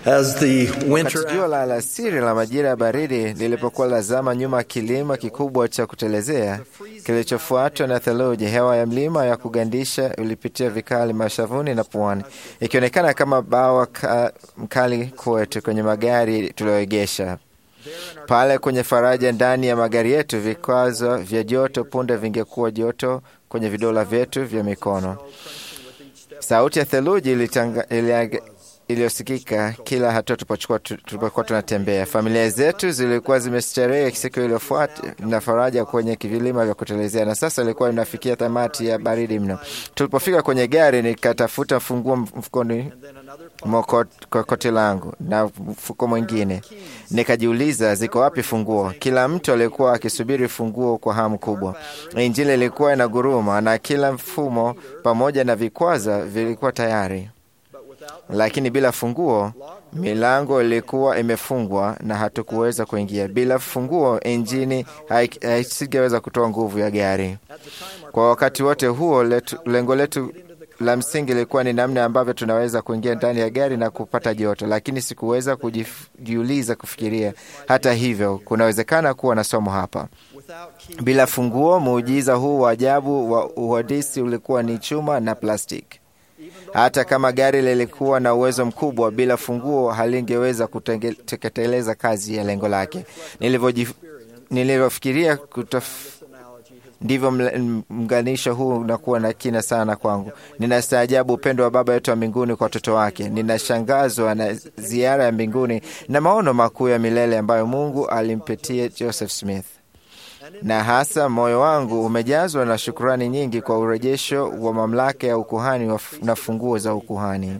As the winter Wakati jua la alasiri la majira ya baridi lilipokuwa lazama nyuma ya kilima kikubwa cha kutelezea kilichofuatwa na theluji, hewa ya mlima ya kugandisha ulipitia vikali mashavuni na puani, ikionekana kama bawa ka, mkali kwetu kwenye magari tulioegesha pale kwenye faraja ndani ya magari yetu. Vikwazo vya joto punde vingekuwa joto kwenye vidola vyetu vya mikono. Sauti ya theluji ilitanga- ilia- iliyosikika kila hatua tulipochukua tu- tulipokuwa tunatembea. Familia zetu zilikuwa zimestarehe siku iliyofuata na faraja kwenye vilima vya kutelezea, na sasa ilikuwa inafikia tamati ya baridi mno. Tulipofika kwenye gari, nikatafuta funguo mfukoni mwa kot- kwa koti langu na mfuko mwingine, nikajiuliza ziko wapi funguo. Kila mtu alikuwa akisubiri funguo kwa hamu kubwa. Injili ilikuwa inaguruma na kila mfumo pamoja na vikwaza vilikuwa tayari lakini bila funguo milango ilikuwa imefungwa na hatukuweza kuingia. Bila funguo injini haik- haisingeweza kutoa nguvu ya gari. Kwa wakati wote huo, letu, lengo letu la msingi ilikuwa ni namna ambavyo tunaweza kuingia ndani ya gari na kupata joto, lakini sikuweza kujif- kujiuliza kufikiria. Hata hivyo, kunawezekana kuwa na somo hapa. Bila funguo, muujiza huu wa ajabu wa uhandisi ulikuwa ni chuma na plastiki. Hata kama gari lilikuwa na uwezo mkubwa, bila funguo halingeweza kutenge- kutekeleza kazi ya lengo lake. Nilivyoji- Nilivyofikiria kutaf- ndivyo mla- mnganisho huu unakuwa na kina sana kwangu. Ninastaajabu upendo wa Baba yetu wa mbinguni kwa watoto wake. Ninashangazwa na ziara ya mbinguni na maono makuu ya milele ambayo Mungu alimpitia Joseph Smith na hasa moyo wangu umejazwa na shukrani nyingi kwa urejesho wa mamlaka ya ukuhani wa- na funguo za ukuhani.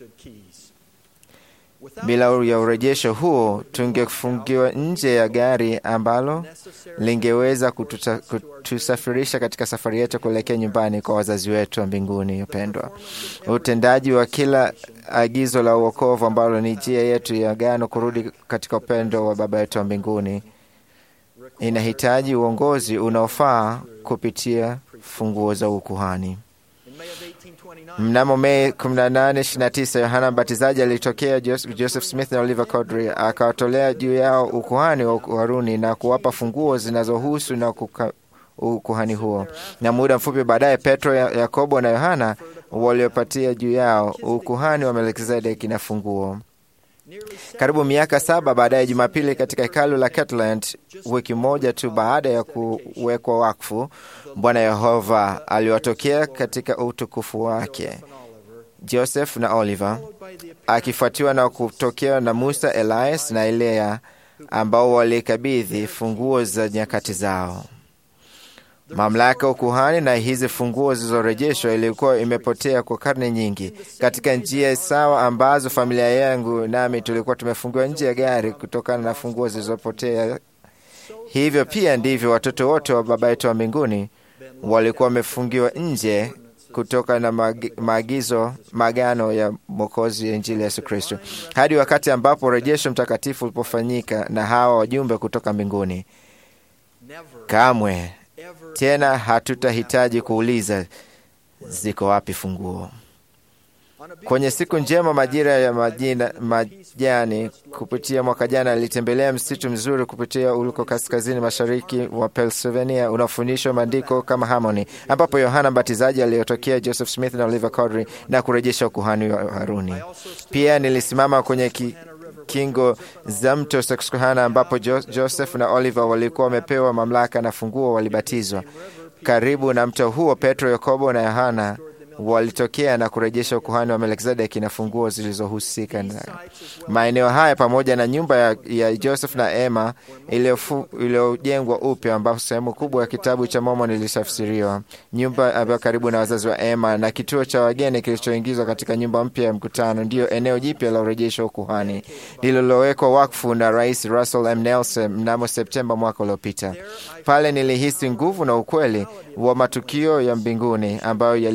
Bila ya urejesho huo, tungefungiwa nje ya gari ambalo lingeweza kututa- kutusafirisha katika safari yetu kuelekea nyumbani kwa wazazi wetu wa mbinguni upendwa. Utendaji wa kila agizo la uokovu ambalo ni njia yetu ya agano kurudi katika upendo wa Baba yetu wa mbinguni inahitaji uongozi unaofaa kupitia funguo za ukuhani. Mnamo Mei 18, 29 Yohana Mbatizaji alitokea Jos- Joseph Smith na Oliver Cowdery akawatolea juu yao ukuhani wa Haruni na kuwapa funguo zinazohusu na kuka, ukuhani huo, na muda mfupi baadaye Petro, Ya- Yakobo na Yohana waliopatia juu yao ukuhani wa Melkizedeki na funguo. Karibu miaka saba baadaye, Jumapili katika hekalu la Kirtland, wiki moja tu baada ya kuwekwa wakfu, Bwana Yehova aliwatokea katika utukufu wake Joseph na Oliver, akifuatiwa na kutokea na Musa, Elias na Elea ambao walikabidhi funguo za nyakati zao. Mamlaka ya ukuhani na hizi funguo zilizorejeshwa ilikuwa imepotea kwa karne nyingi, katika njia sawa ambazo familia yangu nami tulikuwa tumefungiwa nje ya gari kutokana na funguo zilizopotea. Hivyo pia ndivyo watoto wote wa Baba yetu wa mbinguni walikuwa wamefungiwa nje kutoka na maagi- maagizo magano ya Mwokozi ya Injili ya Yesu Kristo, hadi wakati ambapo urejesho mtakatifu ulipofanyika na hawa wajumbe kutoka mbinguni. Kamwe tena hatutahitaji kuuliza ziko wapi funguo. Kwenye siku njema majira ya majina, majani kupitia mwaka jana alitembelea msitu mzuri kupitia uliko kaskazini mashariki wa Pennsylvania unaofundishwa maandiko kama Harmony, ambapo Yohana Mbatizaji aliyotokea Joseph Smith na Oliver Cowdery na kurejesha ukuhani wa Haruni. Pia nilisimama kwenye ki, kingo za mto Susquehanna ambapo jo, Joseph na Oliver walikuwa wamepewa mamlaka na funguo, walibatizwa. Karibu na mto huo, Petro, Yakobo na Yohana walitokea na kurejesha ukuhani wa Melkizedeki na funguo zilizohusika nayo. Maeneo haya pamoja na nyumba ya, ya Joseph na Emma iliyofu- iliyojengwa upya, ambapo sehemu kubwa ya kitabu cha Mormon ilitafsiriwa, nyumba ambayo karibu na wazazi wa Emma na kituo cha wageni kilichoingizwa katika nyumba mpya ya mkutano, ndiyo eneo jipya la urejesho wa ukuhani lililowekwa wakfu na Rais Russell M. Nelson mnamo Septemba mwaka uliopita. Pale nilihisi nguvu na ukweli wa matukio ya mbinguni ambayo yalifanyika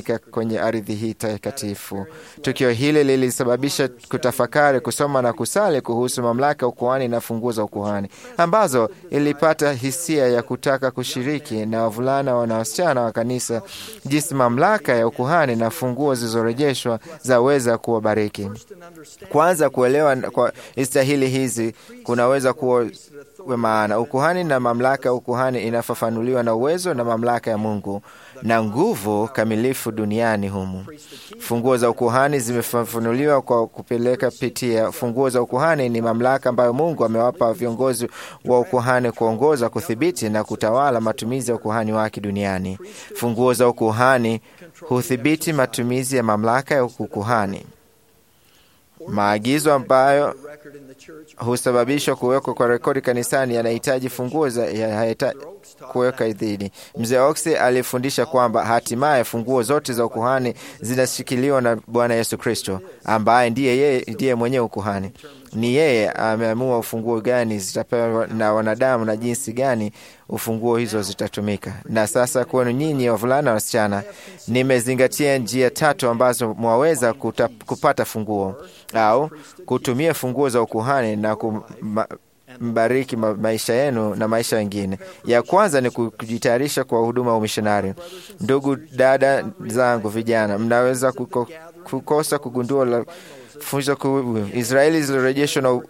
kufanyika kwenye ardhi hii takatifu. Tukio hili lilisababisha kutafakari, kusoma na kusali kuhusu mamlaka ya ukuhani na funguo za ukuhani, ambazo ilipata hisia ya kutaka kushiriki na wavulana na wasichana wa kanisa jinsi mamlaka ya ukuhani na funguo zilizorejeshwa zaweza kuwabariki. Kwanza, kuelewa kwa istahili hizi kunaweza kuwa maana ukuhani na mamlaka ya ukuhani inafafanuliwa na uwezo na mamlaka ya Mungu na nguvu kamilifu duniani humu. Funguo za ukuhani zimefafanuliwa kwa kupeleka pitia. Funguo za ukuhani ni mamlaka ambayo Mungu amewapa viongozi wa ukuhani kuongoza, kudhibiti na kutawala matumizi ya ukuhani wake duniani. Funguo za ukuhani hudhibiti matumizi ya mamlaka ya ukuhani. Maagizo ambayo husababishwa kuwekwa kwa rekodi kanisani yanahitaji funguo za kuweka idhini. Mzee Oxy alifundisha kwamba hatimaye funguo zote za ukuhani zinashikiliwa na Bwana Yesu Kristo ambaye ndiye yeye ndiye mwenye ukuhani. Ni yeye ameamua ufunguo gani zitapewa na wanadamu na jinsi gani ufunguo hizo zitatumika. Na sasa kwenu nyinyi wavulana na wasichana, nimezingatia njia tatu ambazo mwaweza kuta, kupata funguo au kutumia funguo za ukuhani na kumbariki ma, maisha yenu na maisha wengine. Ya kwanza ni kujitayarisha kwa huduma ya umishonari. Ndugu dada zangu vijana, mnaweza kuko, kukosa kugundua la funzo kuu Israeli zilirejeshwa na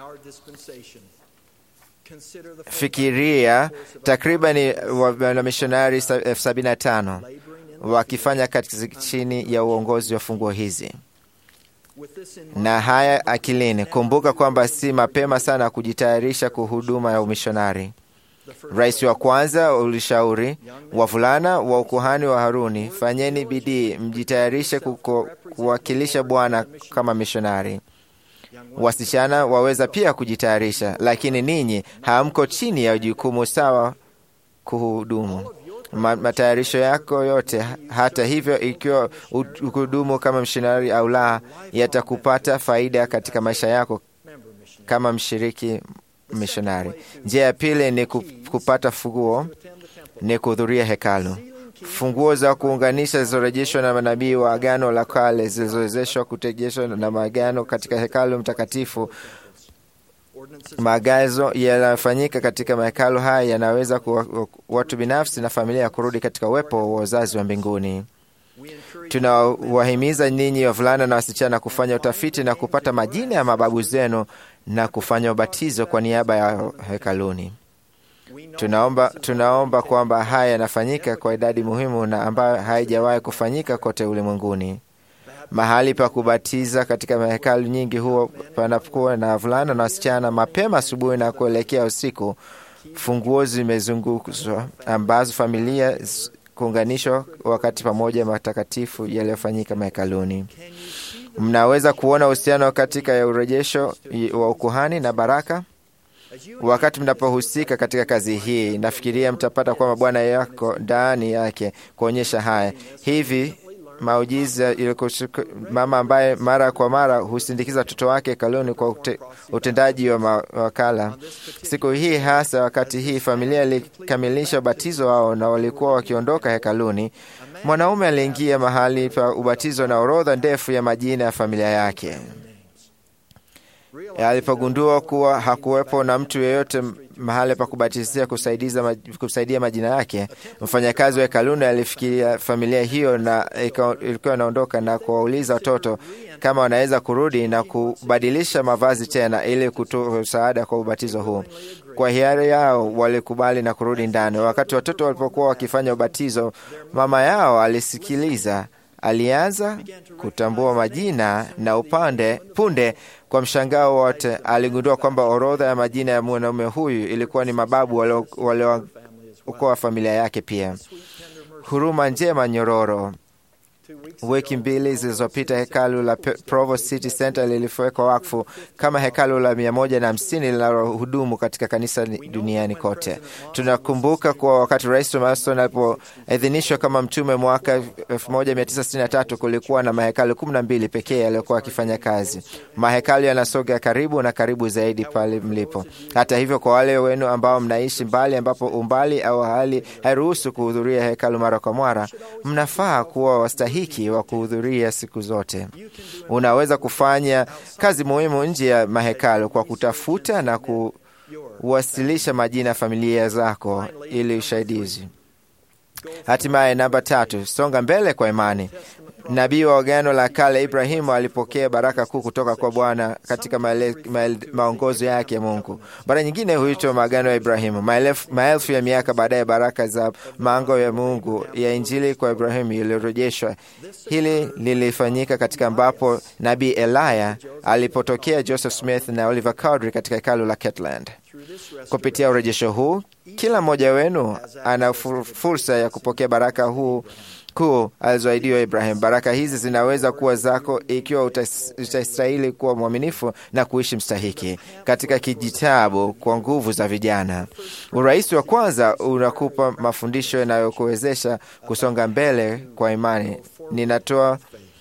fikiria takriban wanamishonari elfu sabini na tano wakifanya kazi chini ya uongozi wa funguo hizi. Na haya akilini, kumbuka kwamba si mapema sana kujitayarisha kwa huduma ya umishonari. Rais wa kwanza ulishauri wavulana wa ukuhani wa Haruni, fanyeni bidii mjitayarishe kuwakilisha Bwana kama mishonari. Wasichana waweza pia kujitayarisha, lakini ninyi hamko chini ya jukumu sawa kuhudumu. Ma, matayarisho yako yote, hata hivyo, ikiwa uhudumu kama mshonari au la, yatakupata faida katika maisha yako kama mshiriki mishonari. Njia ya pili ni kupata funguo, ni kuhudhuria hekalu. Funguo za kuunganisha zilizorejeshwa na manabii wa Agano la Kale zilizowezeshwa kutegeshwa na maagano katika hekalu mtakatifu. Maagazo yanayofanyika katika mahekalu haya yanaweza kuwa watu binafsi na familia ya kurudi katika uwepo wa wazazi wa mbinguni. Tunawahimiza ninyi wavulana na wasichana kufanya utafiti na kupata majina ya mababu zenu na kufanya ubatizo kwa niaba ya hekaluni. Tunaomba, tunaomba kwamba haya yanafanyika kwa idadi muhimu na ambayo haijawahi kufanyika kote ulimwenguni. Mahali pa kubatiza katika mahekalu nyingi huwa panakuwa na wavulana na wasichana mapema asubuhi na kuelekea usiku. Funguo zimezungukwa ambazo familia kuunganishwa wakati pamoja matakatifu yaliyofanyika mahekaluni. Mnaweza kuona uhusiano katika ya urejesho wa ukuhani na baraka. Wakati mnapohusika katika kazi hii, nafikiria mtapata kwamba Bwana yako ndani yake kuonyesha haya hivi maujiza mama ambaye mara kwa mara husindikiza watoto wake hekaluni kwa ute, utendaji wa mawakala. Siku hii hasa, wakati hii familia ilikamilisha ubatizo wao na walikuwa wakiondoka hekaluni, mwanaume aliingia mahali pa ubatizo na orodha ndefu ya majina ya familia yake. Alipogundua kuwa hakuwepo na mtu yeyote mahali pa kubatizia kusaidia majina yake, mfanyakazi wa hekaluni alifikiria familia hiyo na ilikuwa inaondoka na kuwauliza watoto kama wanaweza kurudi na kubadilisha mavazi tena ili kutoa msaada kwa ubatizo huu. Kwa hiari yao walikubali na kurudi ndani. Wakati watoto walipokuwa wakifanya ubatizo, mama yao alisikiliza alianza kutambua majina na upande punde, kwa mshangao wote, aligundua kwamba orodha ya majina ya mwanaume huyu ilikuwa ni mababu waliokuwa familia yake pia. Huruma njema nyororo. Wiki mbili zilizopita hekalu la Provo City Center lilifowekwa wakfu kama hekalu la mia moja na hamsini linalohudumu katika kanisa duniani kote. Tunakumbuka kuwa wakati Rais Thomas alipoidhinishwa kama mtume mwaka 1963 kulikuwa na mahekalu kumi na mbili pekee yaliyokuwa akifanya kazi. Mahekalu yanasoga karibu na karibu zaidi pale mlipo. Hata hivyo, kwa wale wenu ambao mnaishi mbali, ambapo umbali au hali hairuhusu kuhudhuria hekalu mara kwa mara, mnafaa kuwa wastahili mstahiki wa kuhudhuria siku zote. Unaweza kufanya kazi muhimu nje ya mahekalu kwa kutafuta na kuwasilisha majina ya familia zako ili usaidizi. Hatimaye, namba tatu, songa mbele kwa imani. Nabii wa Agano la Kale Ibrahimu alipokea baraka kuu kutoka kwa Bwana katika maele, maele, maongozo yake ya Mungu. Mara nyingine huitwa maagano ya Ibrahimu. Maelfu, maelfu ya miaka baadaye, baraka za maango ya Mungu ya Injili kwa Ibrahimu ilirejeshwa. Hili lilifanyika katika ambapo nabii Elaya alipotokea Joseph Smith na Oliver Cowdery katika hekalu la Kirtland. Kupitia urejesho huu, kila mmoja wenu ana fursa ya kupokea baraka huu kuu alizoahidiwa Ibrahim. Baraka hizi zinaweza kuwa zako ikiwa utastahili kuwa mwaminifu na kuishi mstahiki. Katika kijitabu kwa nguvu za vijana, urais wa kwanza unakupa mafundisho yanayokuwezesha kusonga mbele kwa imani. Ninatoa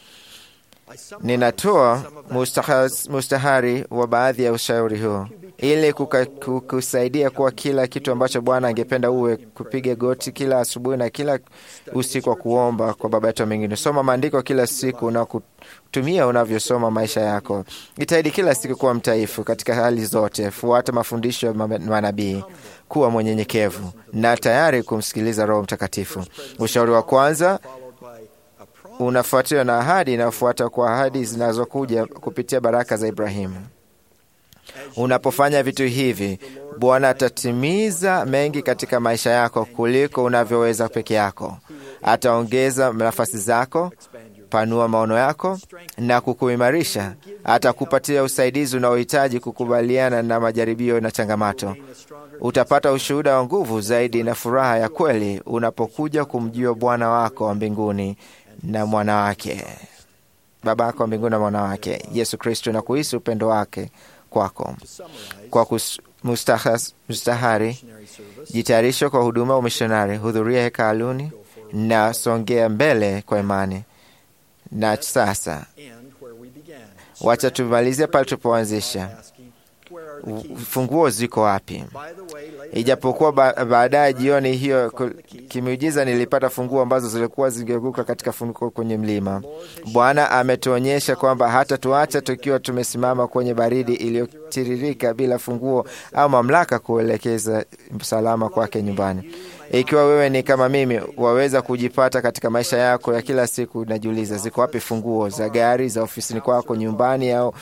ninatoa mustahari wa baadhi ya ushauri huu ili kukusaidia kuwa kila kitu ambacho Bwana angependa uwe: kupiga goti kila asubuhi na kila usiku wa kuomba kwa Baba yetu wa mbinguni. Soma maandiko kila siku na kutumia unavyosoma maisha yako. Jitahidi kila siku kuwa mtaifu katika hali zote. Fuata mafundisho ya manabii. Kuwa mwenyenyekevu na tayari kumsikiliza Roho Mtakatifu. Ushauri wa kwanza unafuatiwa na ahadi inayofuata kwa ahadi zinazokuja kupitia baraka za Ibrahimu. Unapofanya vitu hivi, Bwana atatimiza mengi katika maisha yako kuliko unavyoweza peke yako. Ataongeza nafasi zako, panua maono yako na kukuimarisha. Atakupatia usaidizi unaohitaji kukubaliana na majaribio na changamoto. Utapata ushuhuda wa nguvu zaidi na furaha ya kweli unapokuja kumjua Bwana wako wa mbinguni na mwana wake, Baba yako wa mbinguni na mwana wake Yesu Kristo, na kuhisi upendo wake kwako. Kwa mustahari, jitayarisha kwa huduma umishonari, hudhuria hekaluni na songea mbele kwa imani. Na sasa wacha tumalizie pale tulipoanzisha. Funguo ziko wapi? Ijapokuwa ba baadaye jioni hiyo kimiujiza nilipata funguo ambazo zilikuwa zingeguka katika funguo kwenye mlima. Bwana ametuonyesha kwamba hata tuacha tukiwa tumesimama kwenye baridi iliyotiririka bila funguo au mamlaka kuelekeza salama kwake nyumbani. Ikiwa wewe ni kama mimi, waweza kujipata katika maisha yako ya kila siku, najiuliza ziko wapi funguo za gari, za ofisini kwako, nyumbani au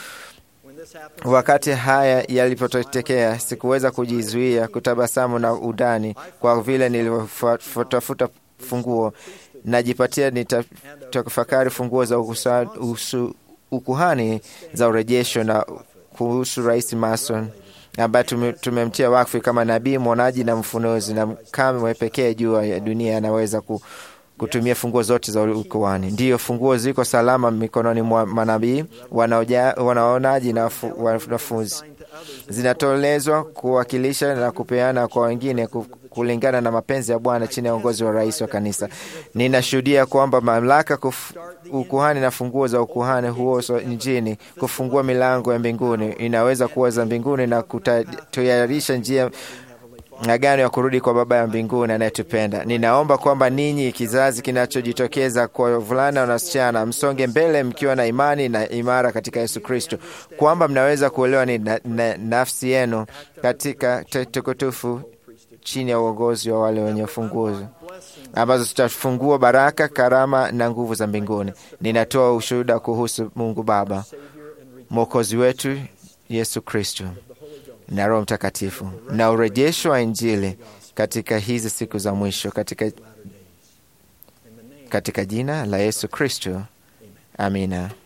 Wakati haya yalipotokea, sikuweza kujizuia kutabasamu na udani, kwa vile nilivyotafuta funguo. Najipatia nitatafakari funguo za ukusa, usu, ukuhani za urejesho na kuhusu Rais Mason ambaye tumemtia wakfu kama nabii, mwonaji na mfunuzi, na kamwe pekee juu ya dunia anaweza ku kutumia funguo zote za ukuhani. Ndiyo, funguo ziko salama mikononi mwa manabii, wanaonaji na wanafunzi. Zinatolezwa kuwakilisha na kupeana kwa wengine kulingana na mapenzi ya Bwana chini ya uongozi wa rais wa kanisa. Ninashuhudia kwamba mamlaka ukuhani na funguo za ukuhani huo nchini kufungua milango ya mbinguni inaweza kuwa za mbinguni na kutayarisha njia agano ya kurudi kwa Baba ya mbinguni anayetupenda. Ninaomba kwamba ninyi, kizazi kinachojitokeza kwa wavulana na wasichana, msonge mbele mkiwa na imani na imara katika Yesu Kristo, kwamba mnaweza kuelewa ni na, na, nafsi yenu katika tukutufu chini ya uongozi wa wale wenye funguo ambazo zitafungua baraka, karama na nguvu za mbinguni. Ninatoa ushuhuda kuhusu Mungu Baba mwokozi wetu Yesu Kristo na Roho Mtakatifu na urejesho wa Injili katika hizi siku za mwisho, katika, katika jina la Yesu Kristo, amina.